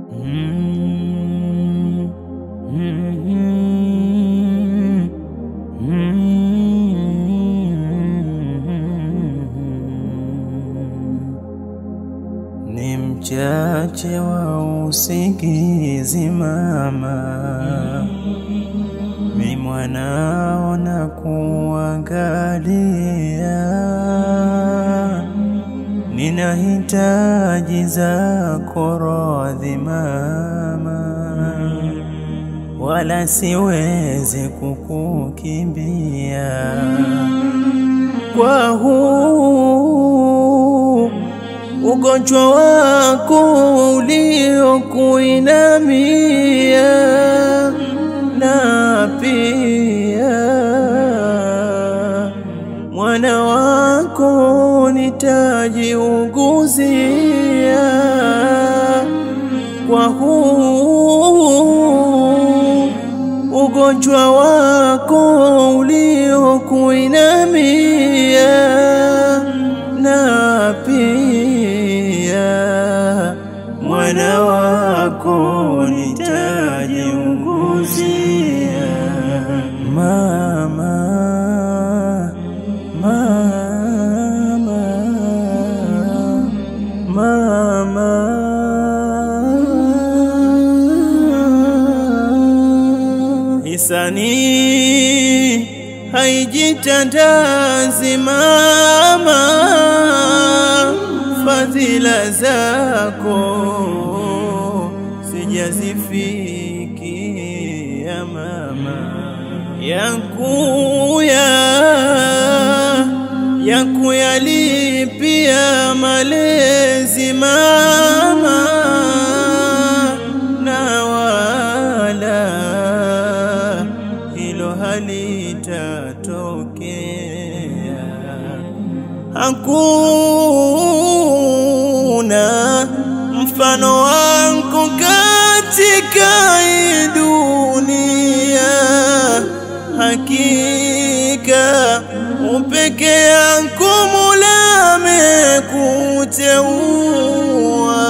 Ni mchache wa usingizi mama, mi mwanao na kuangalia, ninahitaji zako radhi mama, wala siwezi kukukimbia kwa huu ugonjwa wako uliokuinamia, na pia mwana wako nitajiunguzia kwa huu ugonjwa wako uliokuinamia, na pia mwana wako nitajiunguzia. Mama, mama, mama. Hisani haijitandazi mama, fadhila zako sijazifikia mama, yakuya yakuyalipia malezi mama, na wala hilo halitatokea. Hakuna mfano wangu katika hii dunia, hakika upeke yako Mola amekuteua.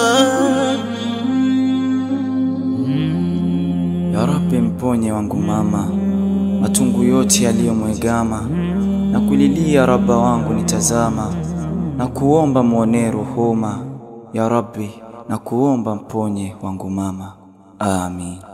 Ya Rabbi, mponye wangu mama matungu yote yaliyomwegama, na kulilia Rabba wangu nitazama, na kuomba mwonee ruhuma. Ya Rabbi, na kuomba mponye wangu mama, amin.